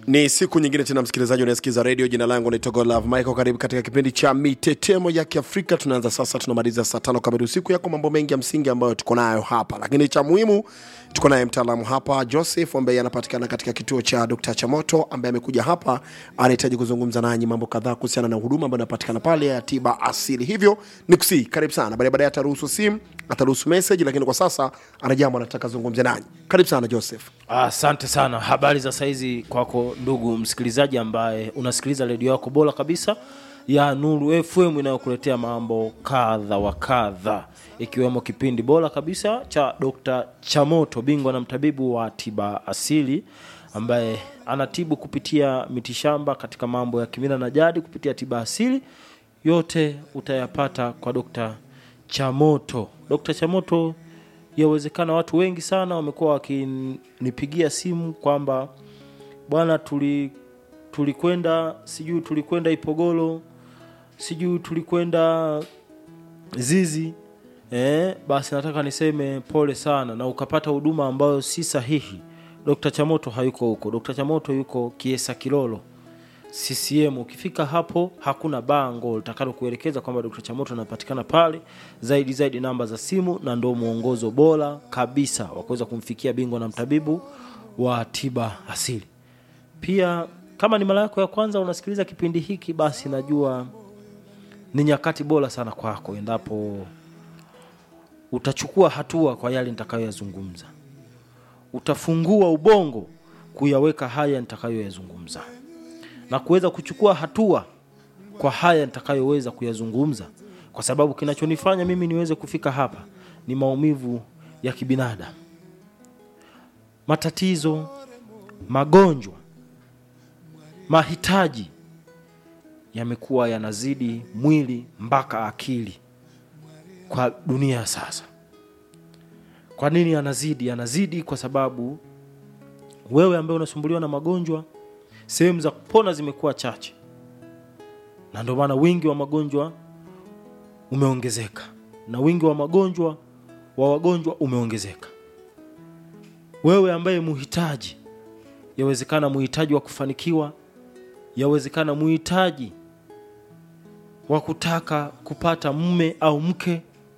ni siku nyingine tena msikilizaji unayesikiza redio jina langu naitwa Godlove Michael karibu katika kipindi cha mitetemo ya kiafrika tunaanza sasa tunamaliza saa tano kamili usiku yako mambo mengi ya msingi ambayo tuko nayo hapa lakini cha muhimu tuko naye mtaalamu hapa joseph ambaye anapatikana katika kituo cha dr chamoto ambaye amekuja hapa anahitaji kuzungumza nanyi mambo kadhaa kuhusiana na huduma ambayo inapatikana pale ya tiba asili hivyo ni kusii karibu sana baadaye baadaye ataruhusu simu ataruhusu message lakini kwa sasa ana jambo anataka zungumze nanyi karibu sana joseph Asante sana. Habari za saizi kwako ndugu msikilizaji ambaye unasikiliza redio yako bora kabisa ya Nuru FM inayokuletea mambo kadha wa kadha, ikiwemo kipindi bora kabisa cha Dr. Chamoto, bingwa na mtabibu wa tiba asili ambaye anatibu kupitia mitishamba katika mambo ya kimila na jadi kupitia tiba asili. Yote utayapata kwa Dr. Chamoto. Dr. Chamoto yawezekana watu wengi sana wamekuwa wakinipigia simu kwamba bwana tuli tulikwenda sijui tulikwenda ipogolo sijui tulikwenda zizi eh, basi nataka niseme pole sana na ukapata huduma ambayo si sahihi dr chamoto hayuko huko dr chamoto yuko kiesa kilolo CCM ukifika hapo hakuna bango litakalo kuelekeza kwamba Dr. Chamoto anapatikana pale. Zaidi zaidi namba za simu, na ndio mwongozo bora kabisa wa kuweza kumfikia bingwa na mtabibu wa tiba asili. Pia kama ni mara yako ya kwanza unasikiliza kipindi hiki, basi najua ni nyakati bora sana kwako endapo utachukua hatua kwa yale nitakayoyazungumza, utafungua ubongo kuyaweka haya nitakayoyazungumza na kuweza kuchukua hatua kwa haya nitakayoweza kuyazungumza, kwa sababu kinachonifanya mimi niweze kufika hapa ni maumivu ya kibinadamu, matatizo, magonjwa, mahitaji yamekuwa yanazidi mwili mpaka akili kwa dunia ya sasa. Kwa nini yanazidi? Yanazidi kwa sababu wewe ambaye unasumbuliwa na magonjwa sehemu za kupona zimekuwa chache, na ndio maana wingi wa magonjwa umeongezeka, na wingi wa magonjwa wa wagonjwa umeongezeka. Wewe ambaye muhitaji, yawezekana muhitaji wa kufanikiwa, yawezekana muhitaji wa kutaka kupata mume au mke,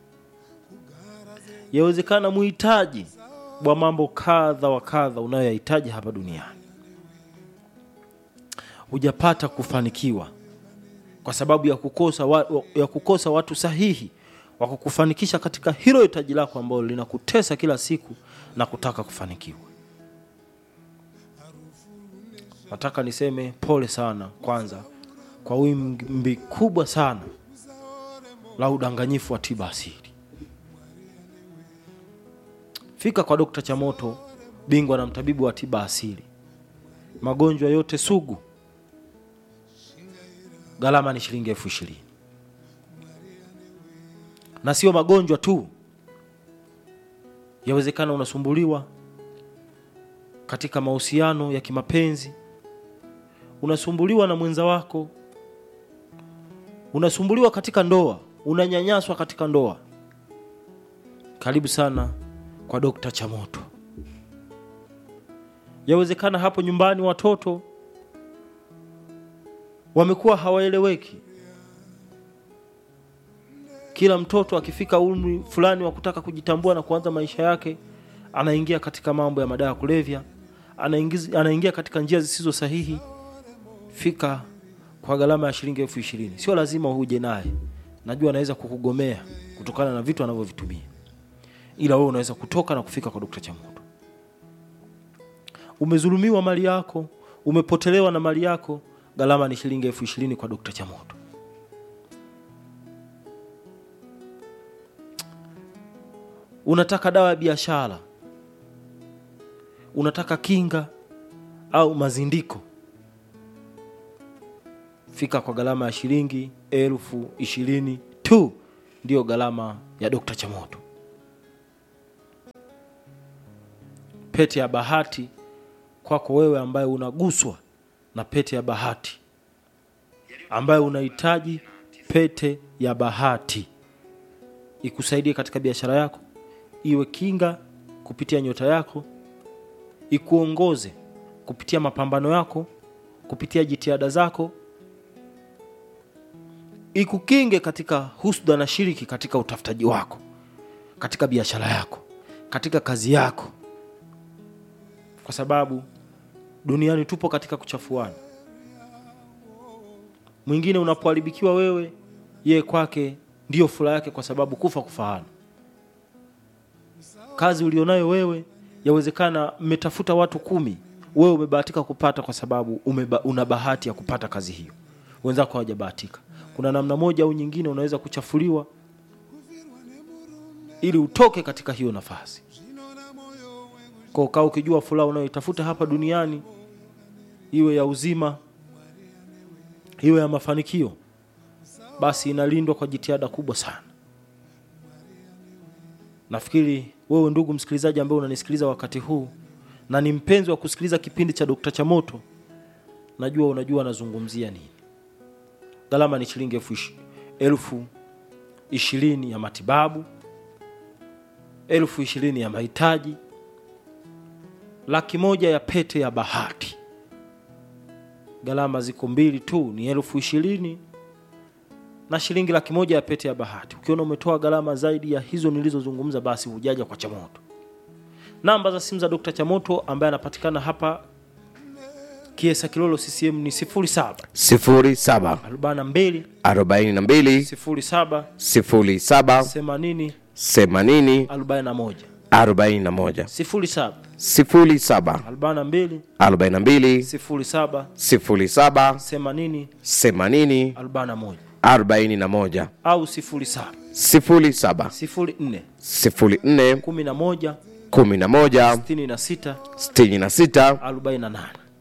yawezekana muhitaji wa mambo kadha wa kadha unayoyahitaji hapa duniani hujapata kufanikiwa kwa sababu ya kukosa, wa, ya kukosa watu sahihi wa kukufanikisha katika hilo hitaji lako ambalo linakutesa kila siku na kutaka kufanikiwa. Nataka niseme pole sana kwanza kwa wimbi kubwa sana la udanganyifu wa tiba asili. Fika kwa Dokta Chamoto, bingwa na mtabibu wa tiba asili, magonjwa yote sugu gharama ni shilingi elfu ishirini na sio magonjwa tu. Yawezekana unasumbuliwa katika mahusiano ya kimapenzi, unasumbuliwa na mwenza wako, unasumbuliwa katika ndoa, unanyanyaswa katika ndoa. Karibu sana kwa Dokta Chamoto. Yawezekana hapo nyumbani watoto wamekuwa hawaeleweki. Kila mtoto akifika umri fulani wa kutaka kujitambua na kuanza maisha yake, anaingia katika mambo ya madawa ya kulevya, anaingiz, anaingia katika njia zisizo sahihi. Fika kwa gharama ya shilingi elfu ishirini. Sio lazima uje naye, najua anaweza kukugomea kutokana na vitu anavyovitumia, ila wewe unaweza kutoka na kufika kwa Dokta Chamoto. Umezulumiwa mali yako, umepotelewa na mali yako gharama ni shilingi elfu ishirini kwa Dokta Chamoto. Unataka dawa ya biashara, unataka kinga au mazindiko, fika kwa gharama ya shilingi elfu ishirini tu, ndiyo gharama ya Dokta Chamoto. Pete ya bahati kwako wewe ambaye unaguswa na pete ya bahati, ambaye unahitaji pete ya bahati ikusaidie katika biashara yako, iwe kinga kupitia nyota yako, ikuongoze kupitia mapambano yako kupitia jitihada zako ikukinge katika husda na shiriki katika utafutaji wako katika biashara yako katika kazi yako kwa sababu duniani tupo katika kuchafuana mwingine unapoharibikiwa wewe yeye kwake ndiyo furaha yake kwa sababu kufa kufaana kazi ulionayo wewe yawezekana mmetafuta watu kumi wewe umebahatika kupata kwa sababu umeba, una bahati ya kupata kazi hiyo wenzako hawajabahatika kuna namna moja au nyingine unaweza kuchafuliwa ili utoke katika hiyo nafasi kwa kaa ukijua furaha unayoitafuta hapa duniani iwe ya uzima iwe ya mafanikio basi inalindwa kwa jitihada kubwa sana nafikiri wewe ndugu msikilizaji ambaye unanisikiliza wakati huu na ni mpenzi wa kusikiliza kipindi cha dokta chamoto najua unajua anazungumzia nini gharama ni shilingi elfu ishi- elfu ishirini ya matibabu elfu ishirini ya mahitaji laki moja ya pete ya bahati gharama ziko mbili tu ni elfu ishirini na shilingi laki moja ya pete ya bahati ukiona umetoa gharama zaidi ya hizo nilizozungumza basi hujaja kwa chamoto namba za simu za dr chamoto ambaye anapatikana hapa kiesa kilolo ccm ni 07 07 42 42 07 07 80 80 41 41 07 07 42 42 07 07 80 80 41 41 au 07 07 04 04 11 11 66 66 48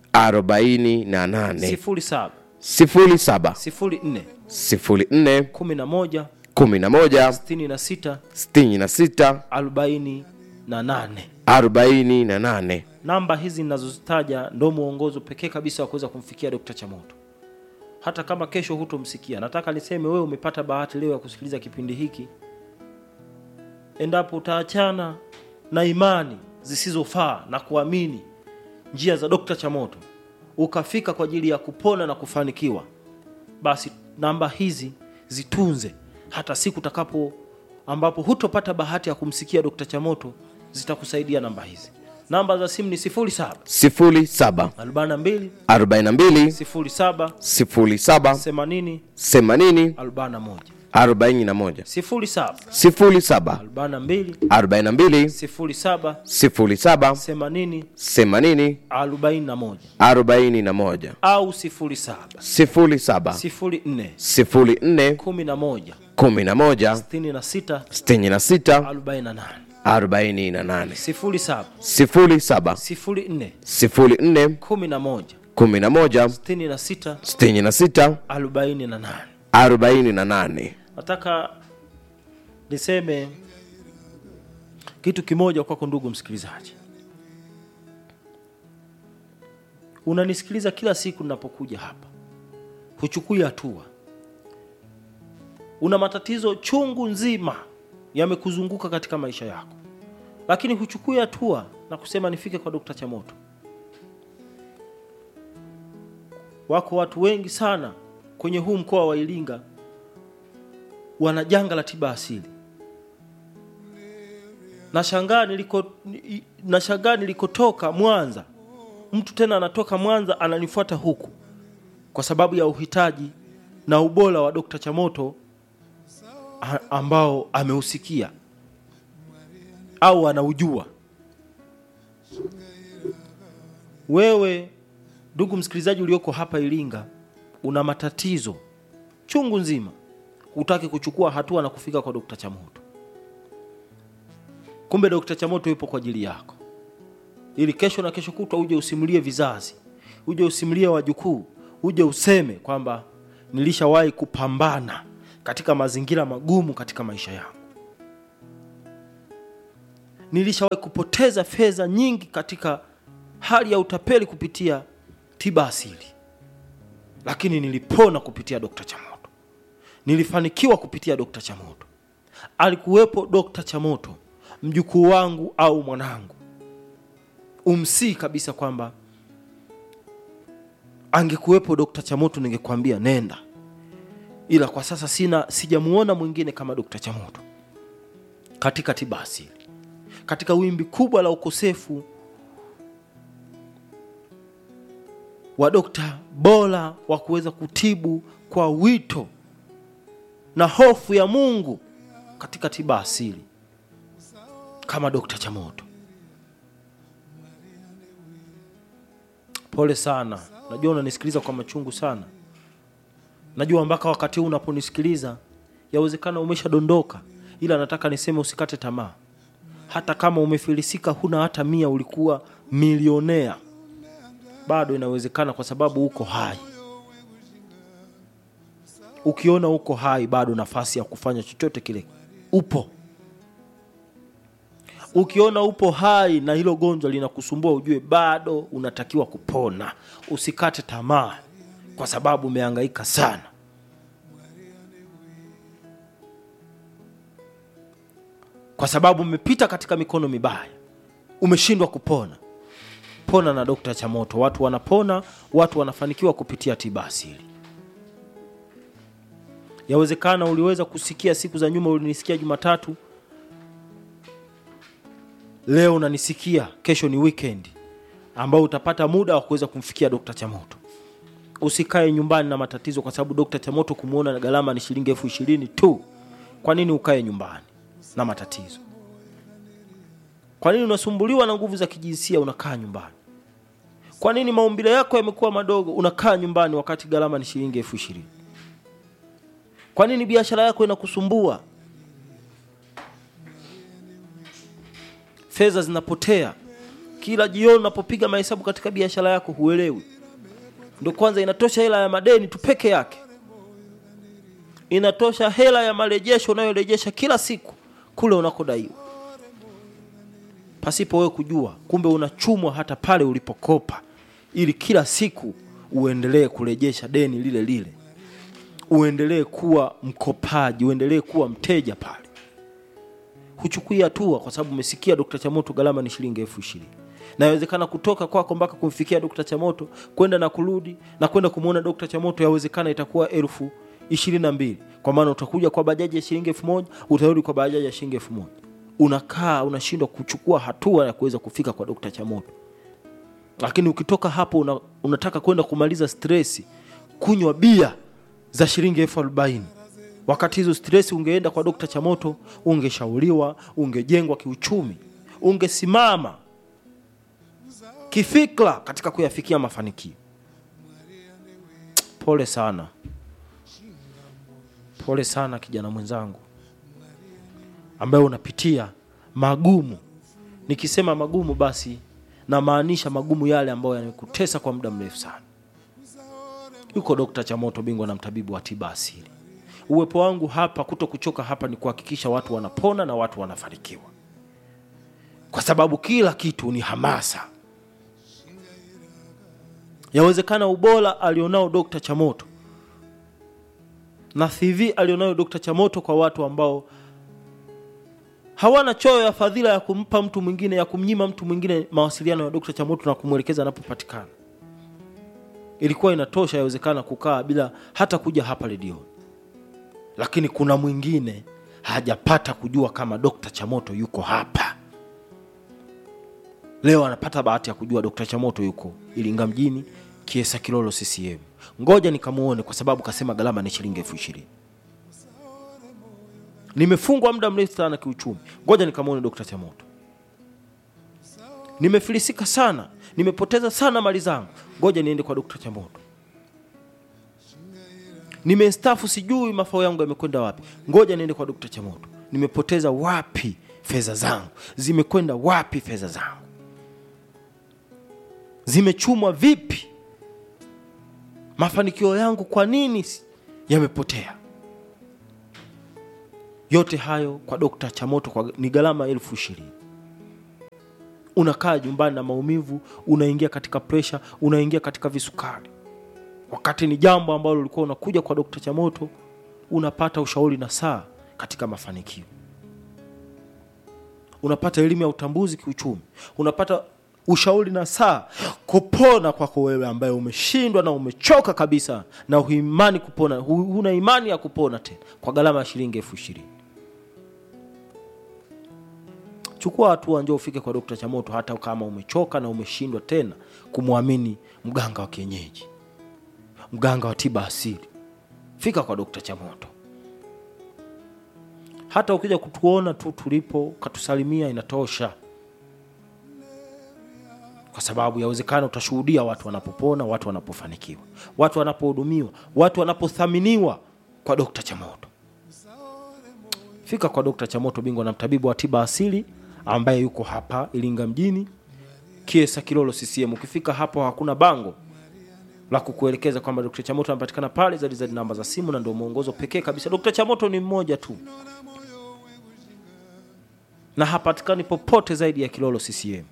48 07 07 04 04 11 11 66 66 48 48 namba hizi ninazozitaja ndo mwongozo pekee kabisa wa kuweza kumfikia Dr. Chamoto. Hata kama kesho hutomsikia, nataka niseme wewe umepata bahati leo ya kusikiliza kipindi hiki. Endapo utaachana na imani zisizofaa na kuamini njia za Dr. Chamoto, ukafika kwa ajili ya kupona na kufanikiwa, basi namba hizi zitunze hata siku utakapo ambapo hutopata bahati ya kumsikia Dr. Chamoto, zitakusaidia namba hizi. Namba za simu ni 07 07 42 42 07 07 80 80 41 41 07 07 42 42 07 07 80 80 41 41 au 07 07 04 04 11 11 66 66 48 48 07 07 04 04 11 11 66 66 48 48 nataka niseme kitu kimoja kwako ndugu msikilizaji unanisikiliza kila siku ninapokuja hapa huchukui hatua una matatizo chungu nzima yamekuzunguka katika maisha yako lakini huchukui hatua na kusema nifike kwa dokta chamoto wako watu wengi sana kwenye huu mkoa wa iringa wana janga la tiba asili nashangaa niliko nashangaa nilikotoka mwanza mtu tena anatoka mwanza ananifuata huku kwa sababu ya uhitaji na ubora wa dokta chamoto a- ambao ameusikia au anaujua wewe ndugu msikilizaji ulioko hapa iringa una matatizo chungu nzima hutaki kuchukua hatua na kufika kwa dokta chamoto kumbe dokta chamoto yupo kwa ajili yako ili kesho na kesho kutwa uje usimulie vizazi uje usimulie wajukuu uje useme kwamba nilishawahi kupambana katika mazingira magumu katika maisha yangu nilishawahi kupoteza fedha nyingi katika hali ya utapeli kupitia tiba asili lakini nilipona kupitia dokta chamoto nilifanikiwa kupitia dokta chamoto alikuwepo dokta chamoto mjukuu wangu au mwanangu umsii kabisa kwamba angekuwepo Dr. Chamoto ningekwambia nenda, ila kwa sasa sina, sijamuona mwingine kama Dr. Chamoto katika tiba asili, katika wimbi kubwa la ukosefu wa dokta bora wa kuweza kutibu kwa wito na hofu ya Mungu katika tiba asili kama Dr. Chamoto. Pole sana, najua unanisikiliza kwa machungu sana. Najua mpaka wakati huu unaponisikiliza yawezekana umeshadondoka, ila nataka niseme usikate tamaa. Hata kama umefilisika, huna hata mia, ulikuwa milionea, bado inawezekana, kwa sababu uko hai. Ukiona uko hai, bado nafasi ya kufanya chochote kile upo. Ukiona upo hai na hilo gonjwa linakusumbua, ujue bado unatakiwa kupona. Usikate tamaa, kwa sababu umehangaika sana. Kwa sababu umepita katika mikono mibaya, umeshindwa kupona. Pona na Dokta Chamoto. Watu wanapona, watu wanafanikiwa kupitia tiba asili. Yawezekana uliweza kusikia siku za nyuma, ulinisikia Jumatatu, leo unanisikia, kesho ni weekend ambao utapata muda wa kuweza kumfikia Dokta Chamoto. Usikae nyumbani na matatizo, kwa sababu Dokta Chamoto kumwona gharama ni shilingi elfu ishirini tu. Kwa nini ukae nyumbani na matatizo? Kwa nini unasumbuliwa na nguvu za kijinsia unakaa nyumbani? Kwa nini maumbile yako yamekuwa madogo unakaa nyumbani wakati gharama ni shilingi elfu ishirini? Kwa nini biashara yako inakusumbua? Fedha zinapotea kila jioni unapopiga mahesabu katika biashara yako, huelewi. Ndio kwanza inatosha hela ya madeni tu peke yake, inatosha hela ya marejesho unayorejesha kila siku kule unakodaiwa, pasipo wewe kujua. Kumbe unachumwa hata pale ulipokopa, ili kila siku uendelee kurejesha deni lile lile uendelee kuwa mkopaji, uendelee kuwa mteja pale. Huchukui hatua kwa sababu umesikia Dr. Chamoto gharama ni shilingi elfu ishirini. Na inawezekana kutoka kwako mpaka kumfikia Dr. Chamoto kwenda na kurudi na kwenda kumwona Dr. Chamoto yawezekana itakuwa elfu ishirini na mbili kwa maana utakuja kwa bajaji ya shilingi elfu moja utarudi kwa bajaji ya shilingi elfu moja Unakaa unashindwa kuchukua hatua ya kuweza kufika kwa Dr. Chamoto, lakini ukitoka hapo una, unataka kwenda kumaliza stresi, kunywa bia za shilingi elfu arobaini wakati hizo stress ungeenda kwa Dokta Chamoto, ungeshauriwa, ungejengwa kiuchumi, ungesimama kifikra katika kuyafikia mafanikio. Pole sana, pole sana kijana mwenzangu ambaye unapitia magumu. Nikisema magumu, basi namaanisha magumu yale ambayo yamekutesa kwa muda mrefu sana. Yuko Dokta Chamoto, bingwa na mtabibu wa tiba asili. Uwepo wangu hapa, kuto kuchoka hapa, ni kuhakikisha watu wanapona na watu wanafanikiwa, kwa sababu kila kitu ni hamasa. Yawezekana ubora alionao Dokta Chamoto na CV alionayo Dokta Chamoto kwa watu ambao hawana choyo ya fadhila ya kumpa mtu mwingine, ya kumnyima mtu mwingine mawasiliano ya Dokta Chamoto na kumwelekeza anapopatikana ilikuwa inatosha yawezekana kukaa bila hata kuja hapa redioni, lakini kuna mwingine hajapata kujua kama Dokta Chamoto yuko hapa leo. Anapata bahati ya kujua Dokta Chamoto yuko Iringa mjini, Kiesa Kilolo, CCM. Ngoja nikamuone, kwa sababu kasema gharama ni shilingi elfu ishirini. Nimefungwa muda mrefu sana kiuchumi, ngoja nikamwone Dokta Chamoto. Nimefilisika sana, nimepoteza sana mali zangu, ngoja niende kwa Dokta Chamoto. Nimestafu, sijui mafao yangu yamekwenda wapi, ngoja niende kwa Dokta Chamoto. Nimepoteza wapi fedha zangu, zimekwenda wapi fedha zangu, zimechumwa vipi, mafanikio yangu kwa nini yamepotea? Yote hayo kwa Dokta Chamoto kwa, ni gharama elfu ishirini. Unakaa nyumbani na maumivu, unaingia katika presha, unaingia katika visukari, wakati ni jambo ambalo ulikuwa unakuja kwa Dokta Chamoto unapata ushauri na saa katika mafanikio, unapata elimu ya utambuzi kiuchumi, unapata ushauri na saa kupona kwako wewe ambaye umeshindwa na umechoka kabisa na huimani kupona hu- huna imani ya kupona tena kwa gharama ya shilingi elfu ishirini chukua hatua njoo ufike kwa dokta chamoto hata kama umechoka na umeshindwa tena kumwamini mganga wa kienyeji mganga wa tiba asili fika kwa dokta chamoto hata ukija kutuona tu tulipo katusalimia inatosha kwa sababu yawezekana utashuhudia watu wanapopona watu wanapofanikiwa watu wanapohudumiwa watu wanapothaminiwa kwa dokta chamoto fika kwa dokta chamoto bingwa na mtabibu wa tiba asili ambaye yuko hapa iringa mjini kiesa kilolo ccm ukifika hapo hakuna bango la kukuelekeza kwamba Dr. Chamoto anapatikana pale zaidi zaidi namba za simu na ndio mwongozo pekee kabisa. Dr. Chamoto ni mmoja tu na hapatikani popote zaidi ya Kilolo CCM.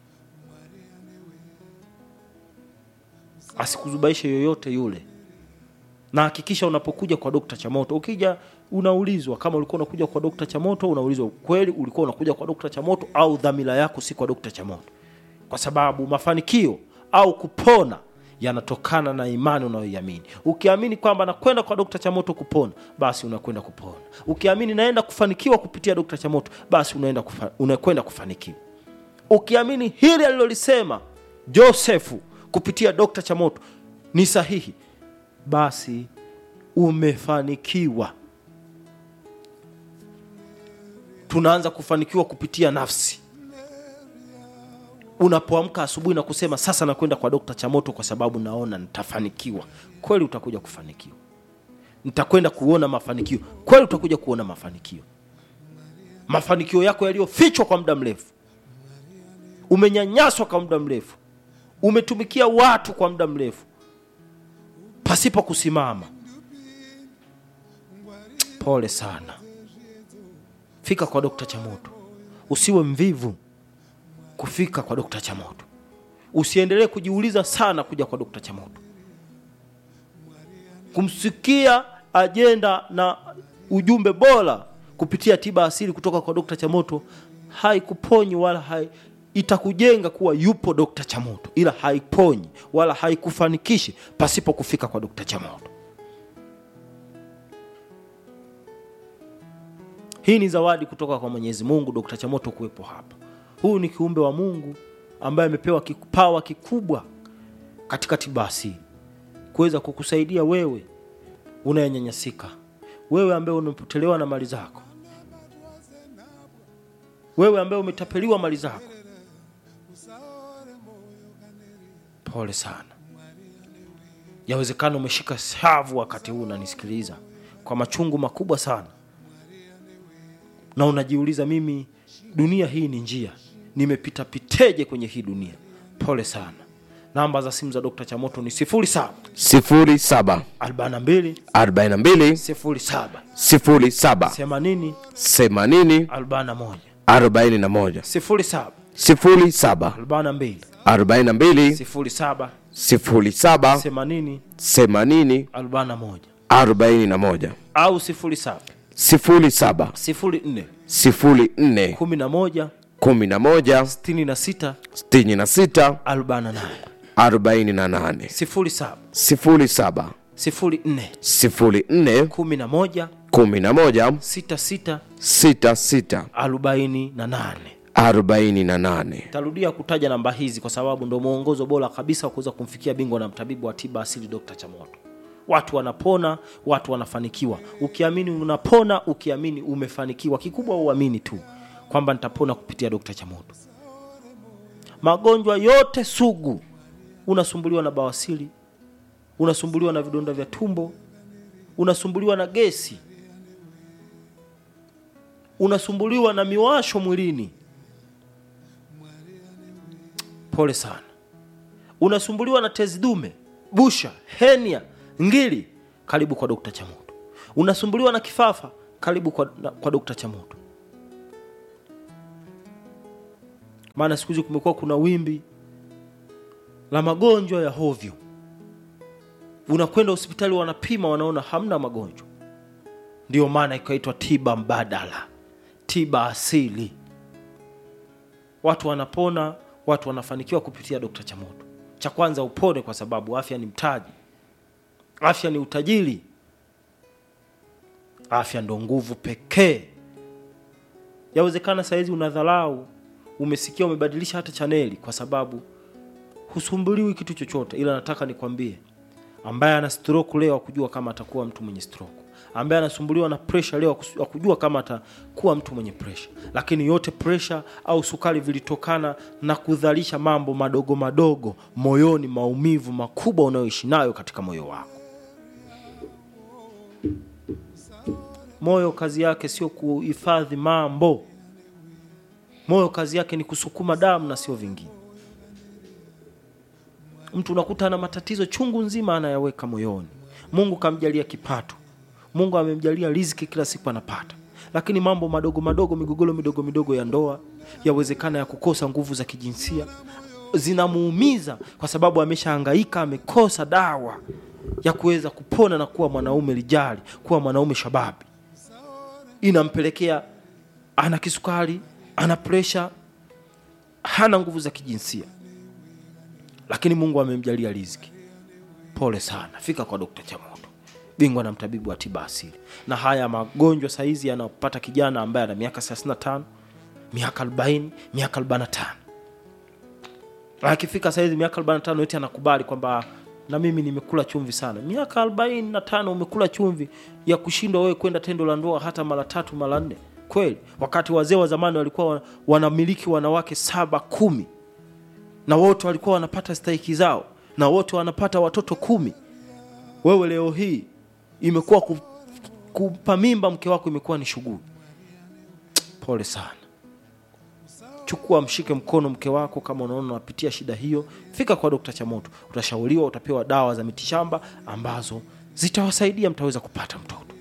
Asikuzubaishe yoyote yule, na hakikisha unapokuja kwa Dr. Chamoto, ukija unaulizwa kama ulikuwa unakuja kwa Dr. Chamoto, unaulizwa kweli ulikuwa unakuja kwa Dr. Chamoto au dhamira yako si kwa Dr. Chamoto, kwa sababu mafanikio au kupona yanatokana na imani unayoiamini. Ukiamini kwamba nakwenda kwa Dr. Chamoto kupona, basi unakwenda kupona. Ukiamini naenda kufanikiwa kupitia Dr. Chamoto, basi unaenda kufa, unakwenda kufanikiwa. Ukiamini hili alilolisema Josefu kupitia Dr. Chamoto ni sahihi, basi umefanikiwa. Tunaanza kufanikiwa kupitia nafsi unapoamka asubuhi na kusema sasa nakwenda kwa dokta chamoto kwa sababu naona nitafanikiwa kweli utakuja kufanikiwa nitakwenda kuona mafanikio kweli utakuja kuona mafanikio mafanikio yako yaliyofichwa kwa muda mrefu umenyanyaswa kwa muda mrefu umetumikia watu kwa muda mrefu pasipo kusimama pole sana fika kwa dokta chamoto usiwe mvivu kufika kwa dokta chamoto usiendelee kujiuliza sana kuja kwa dokta chamoto kumsikia ajenda na ujumbe bora kupitia tiba asili kutoka kwa dokta chamoto haikuponyi wala hai, itakujenga kuwa yupo dokta chamoto ila haiponyi wala haikufanikishi pasipo kufika kwa dokta chamoto hii ni zawadi kutoka kwa mwenyezi mungu dokta chamoto kuwepo hapa huyu ni kiumbe wa mungu ambaye amepewa kipawa kikubwa katika tiba asili kuweza kukusaidia wewe unayenyanyasika wewe ambaye umepotelewa na mali zako wewe ambaye umetapeliwa mali zako pole sana yawezekana umeshika shavu wakati huu unanisikiliza kwa machungu makubwa sana na unajiuliza mimi dunia hii ni njia nimepita piteje kwenye hii dunia pole sana namba za simu za dokta chamoto ni 07 sifuri saba 42 arobaini na mbili 07 sifuri saba 80 themanini 41 arobaini na moja 07 sifuri saba 42 arobaini na mbili 07 sifuri saba 80 themanini 41 arobaini na moja au 07 sifuri saba 04 sifuri nne 11 kumi na moja 66 sitini na sita 48 arobaini na nane 07 sifuri saba 04 sifuri nne 11 kumi na moja 66 sita sita 48 arobaini na nane tarudia kutaja namba hizi kwa sababu ndo mwongozo bora kabisa wa kuweza kumfikia bingwa na mtabibu wa tiba asili dr chamoto watu wanapona watu wanafanikiwa ukiamini unapona ukiamini umefanikiwa kikubwa uamini tu kwamba nitapona kupitia dr chamoto magonjwa yote sugu unasumbuliwa na bawasili unasumbuliwa na vidonda vya tumbo unasumbuliwa na gesi unasumbuliwa na miwasho mwilini pole sana unasumbuliwa na tezi dume busha henia ngili karibu kwa dokta chamoto unasumbuliwa na kifafa karibu kwa, na, kwa dokta chamoto maana siku hizi kumekuwa kuna wimbi la magonjwa ya hovyo unakwenda hospitali wanapima wanaona hamna magonjwa ndiyo maana ikaitwa tiba mbadala tiba asili watu wanapona watu wanafanikiwa kupitia Dr. Chamoto. Cha kwanza upone, kwa sababu afya ni mtaji, afya ni utajiri, afya ndo nguvu pekee. Yawezekana sahizi unadharau, umesikia, umebadilisha hata chaneli kwa sababu husumbuliwi kitu chochote, ila nataka nikwambie, ambaye ana stroke leo akujua kama atakuwa mtu mwenye stroke, ambaye anasumbuliwa na pressure leo akus- akujua kama atakuwa mtu mwenye pressure. Lakini yote pressure au sukari vilitokana na kudhalisha mambo madogo madogo moyoni, maumivu makubwa unayoishi nayo katika moyo wako. Moyo kazi yake sio kuhifadhi mambo. Moyo kazi yake ni kusukuma damu na sio vingine. Mtu unakuta ana matatizo chungu nzima anayaweka moyoni. Mungu kamjalia kipato, Mungu amemjalia riziki, kila siku anapata, lakini mambo madogo madogo, migogoro midogo midogo ya ndoa, yawezekana ya kukosa nguvu za kijinsia, zinamuumiza kwa sababu ameshahangaika, amekosa dawa ya kuweza kupona na kuwa mwanaume lijali, kuwa mwanaume shababi. Inampelekea ana kisukari, ana presha, hana nguvu za kijinsia lakini Mungu amemjalia riziki. Pole sana, fika kwa Dokta Chamoto, bingwa na mtabibu wa tiba asili. Na haya magonjwa saizi yanapata kijana ambaye ana miaka 35, miaka 40, miaka 45. Akifika saizi miaka 45 eti anakubali kwamba na mimi nimekula chumvi sana. Miaka 45 umekula chumvi ya kushindwa wewe kwenda tendo la ndoa hata mara tatu mara nne? Kweli, wakati wazee wa zamani walikuwa wana- wanamiliki wanawake saba kumi na wote walikuwa wanapata stahiki zao na wote wanapata watoto kumi. Wewe leo hii imekuwa ku- kumpa mimba mke wako imekuwa ni shughuli. Pole sana. Chukua, mshike mkono mke wako, kama unaona unapitia shida hiyo, fika kwa Dokta Chamoto, utashauriwa, utapewa dawa za mitishamba ambazo zitawasaidia, mtaweza kupata mtoto,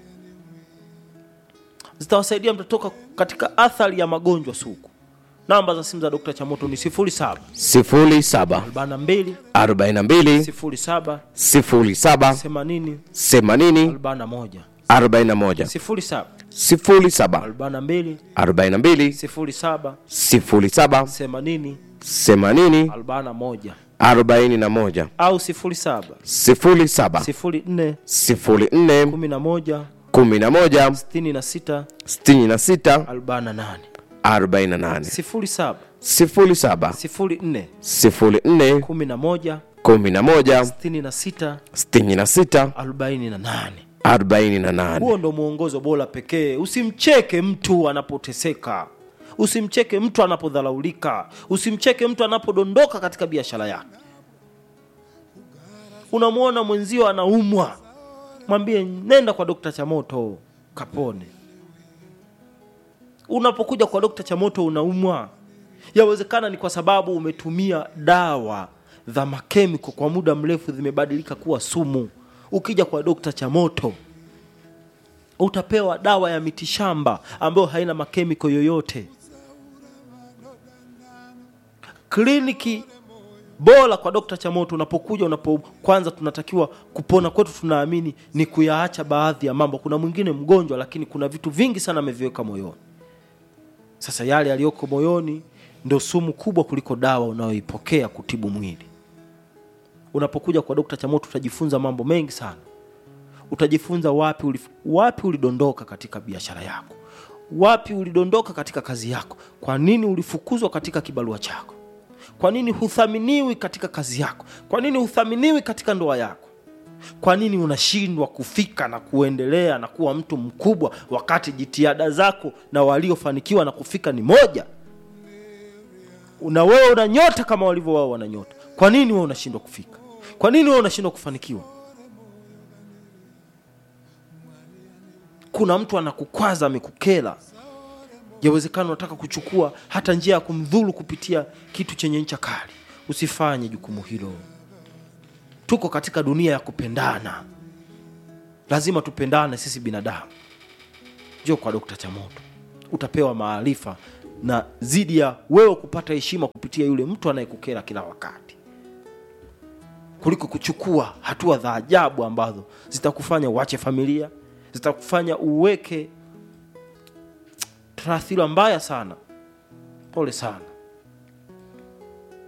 zitawasaidia mtatoka katika athari ya magonjwa sugu. Namba za simu za Dokta Chamoto ni 07 07 42 42 07 07 80 80 41 41 07 07 42 42 07 07 80 80 41 41 au 07 07 04 04 11 11 66 66 48 48 07 07 04 04 11 11 66 66 48 48 huo ndo mwongozo bora pekee usimcheke mtu anapoteseka usimcheke mtu anapodharaulika usimcheke mtu anapodondoka katika biashara yake unamwona mwenzio anaumwa mwambie nenda kwa dokta chamoto kapone unapokuja kwa dokta chamoto unaumwa yawezekana ni kwa sababu umetumia dawa za makemiko kwa muda mrefu zimebadilika kuwa sumu ukija kwa dokta chamoto utapewa dawa ya mitishamba ambayo haina makemiko yoyote kliniki bora kwa dokta chamoto unapokuja unapo kwanza tunatakiwa kupona kwetu tunaamini ni kuyaacha baadhi ya mambo kuna mwingine mgonjwa lakini kuna vitu vingi sana ameviweka moyoni sasa yale yaliyoko moyoni ndo sumu kubwa kuliko dawa unayoipokea kutibu mwili unapokuja kwa dokta chamoto utajifunza mambo mengi sana utajifunza wapi ulif, wapi ulidondoka katika biashara yako wapi ulidondoka katika kazi yako kwa nini ulifukuzwa katika kibarua chako kwa nini huthaminiwi katika kazi yako kwa nini huthaminiwi katika ndoa yako kwa nini unashindwa kufika na kuendelea na kuwa mtu mkubwa wakati jitihada zako na waliofanikiwa na kufika ni moja na wewe una nyota kama walivyo wao wana nyota kwa nini wewe unashindwa kufika kwa nini wewe unashindwa kufanikiwa kuna mtu anakukwaza amekukela yawezekana unataka kuchukua hata njia ya kumdhuru kupitia kitu chenye ncha kali usifanye jukumu hilo tuko katika dunia ya kupendana lazima tupendane sisi binadamu njoo kwa dokta chamoto utapewa maarifa na zidi ya wewe kupata heshima kupitia yule mtu anayekukera kila wakati kuliko kuchukua hatua za ajabu ambazo zitakufanya uache familia zitakufanya uweke taathira mbaya sana pole sana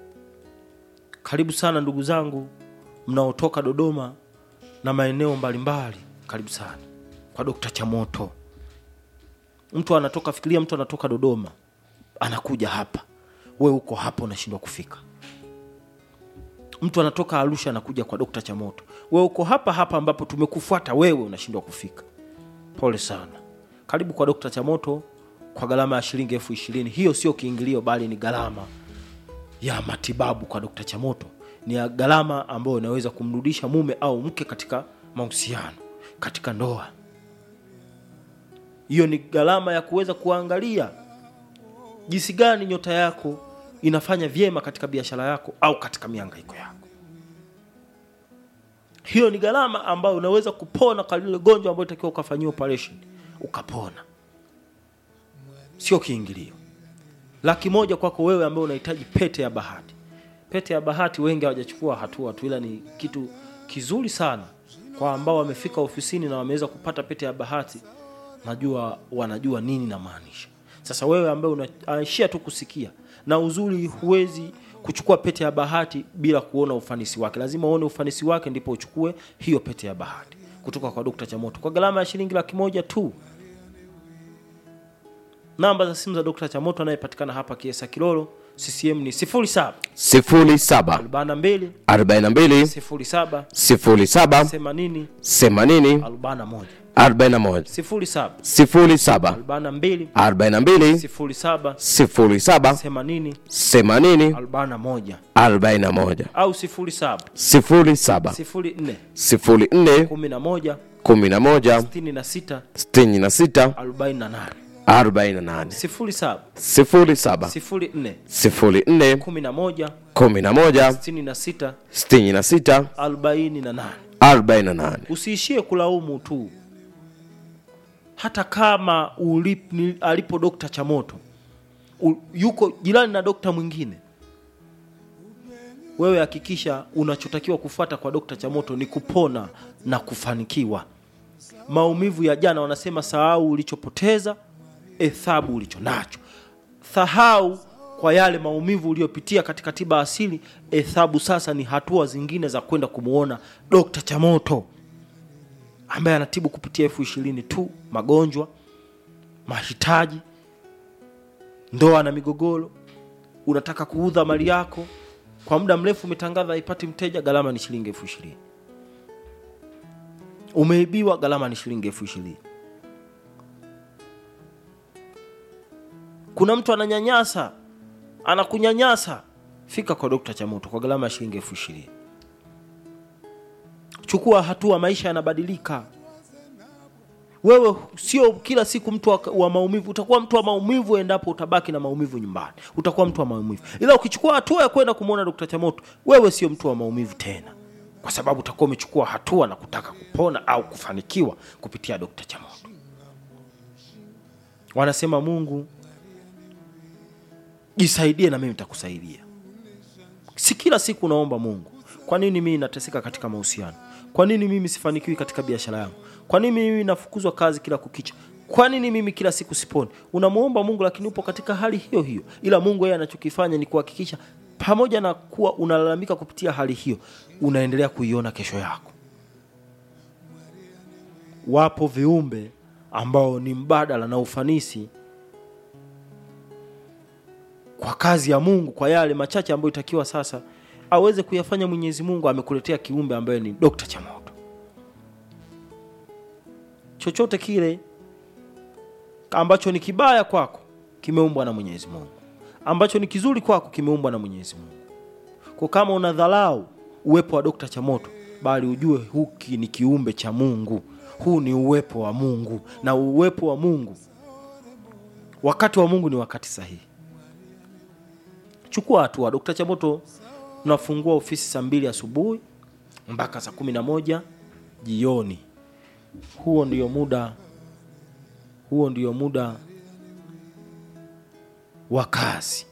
karibu sana ndugu zangu mnaotoka dodoma na maeneo mbalimbali karibu sana kwa dokta chamoto mtu anatoka fikiria mtu anatoka dodoma anakuja hapa we uko hapa unashindwa kufika mtu anatoka arusha anakuja kwa dokta chamoto we uko hapa hapa ambapo tumekufuata wewe unashindwa kufika pole sana karibu kwa dokta chamoto kwa gharama ya shilingi elfu ishirini hiyo sio kiingilio bali ni gharama ya matibabu kwa dokta chamoto ni ya gharama ambayo inaweza kumrudisha mume au mke katika mahusiano katika ndoa hiyo ni gharama ya kuweza kuangalia jinsi gani nyota yako inafanya vyema katika biashara yako au katika miangaiko yako hiyo ni gharama ambayo unaweza kupona kwa lile gonjwa ambayo itakiwa ukafanyiwa operation ukapona sio kiingilio laki moja kwako wewe ambaye unahitaji pete ya bahati pete ya bahati wengi hawajachukua hatua tu ila ni kitu kizuri sana kwa ambao wamefika ofisini na wameweza kupata pete ya bahati najua wanajua nini namaanisha sasa wewe ambaye unaishia tu kusikia na uzuri huwezi kuchukua pete ya bahati bila kuona ufanisi wake lazima uone ufanisi wake ndipo uchukue hiyo pete ya bahati kutoka kwa dokta chamoto kwa gharama ya shilingi laki moja tu namba za simu za dokta chamoto anayepatikana hapa kiesa kilolo ccm ni 07 07 42 42 07 07 80 80 41 41 07 07 42 42 07 07 80 80 41 41 au 07 07 04 04 11 11 66 66 48 48 07 07 04 04 11 11 66 66 48 48 usiishie kulaumu tu hata kama ulip, ni, alipo dokta chamoto u, yuko jirani na dokta mwingine wewe hakikisha unachotakiwa kufuata kwa dokta chamoto ni kupona na kufanikiwa maumivu ya jana wanasema sahau ulichopoteza hesabu ulicho nacho sahau kwa yale maumivu uliyopitia katika tiba asili hesabu sasa ni hatua zingine za kwenda kumwona dokta chamoto ambaye anatibu kupitia elfu ishirini tu magonjwa mahitaji ndoa na migogoro unataka kuudha mali yako kwa muda mrefu umetangaza haipati mteja gharama ni shilingi elfu ishirini umeibiwa gharama ni shilingi elfu ishirini kuna mtu ananyanyasa anakunyanyasa fika kwa dokta chamoto kwa gharama ya shilingi elfu ishirini chukua hatua maisha yanabadilika wewe sio kila siku mtu wa, wa maumivu utakuwa mtu wa maumivu endapo utabaki na maumivu nyumbani utakuwa mtu wa maumivu ila ukichukua hatua ya kwenda kumwona dokta chamoto wewe sio mtu wa maumivu tena kwa sababu utakuwa umechukua hatua na kutaka kupona au kufanikiwa kupitia dokta chamoto wanasema mungu jisaidie na mimi nitakusaidia si kila siku unaomba mungu kwa nini mimi nateseka katika mahusiano kwa nini mimi sifanikiwi katika biashara yangu kwa nini mimi nafukuzwa kazi kila kukicha kwa nini mimi kila siku siponi unamwomba mungu lakini upo katika hali hiyo hiyo ila mungu yeye anachokifanya ni kuhakikisha pamoja na kuwa unalalamika kupitia hali hiyo unaendelea kuiona kesho yako wapo viumbe ambao ni mbadala na ufanisi kwa kazi ya mungu kwa yale machache ambayo itakiwa sasa aweze kuyafanya mwenyezi mungu amekuletea kiumbe ambaye ni dokta chamoto chochote kile ambacho ni kibaya kwako kimeumbwa na mwenyezi mungu ambacho ni kizuri kwako kimeumbwa na mwenyezi mungu kwa kama unadhalau uwepo wa dokta chamoto bali ujue huki ni kiumbe cha mungu huu ni uwepo wa mungu na uwepo wa mungu wakati wa mungu ni wakati sahihi chukua hatua dokta chamoto tunafungua ofisi saa mbili asubuhi mpaka saa kumi na moja jioni huo ndio muda huo ndio muda wa kazi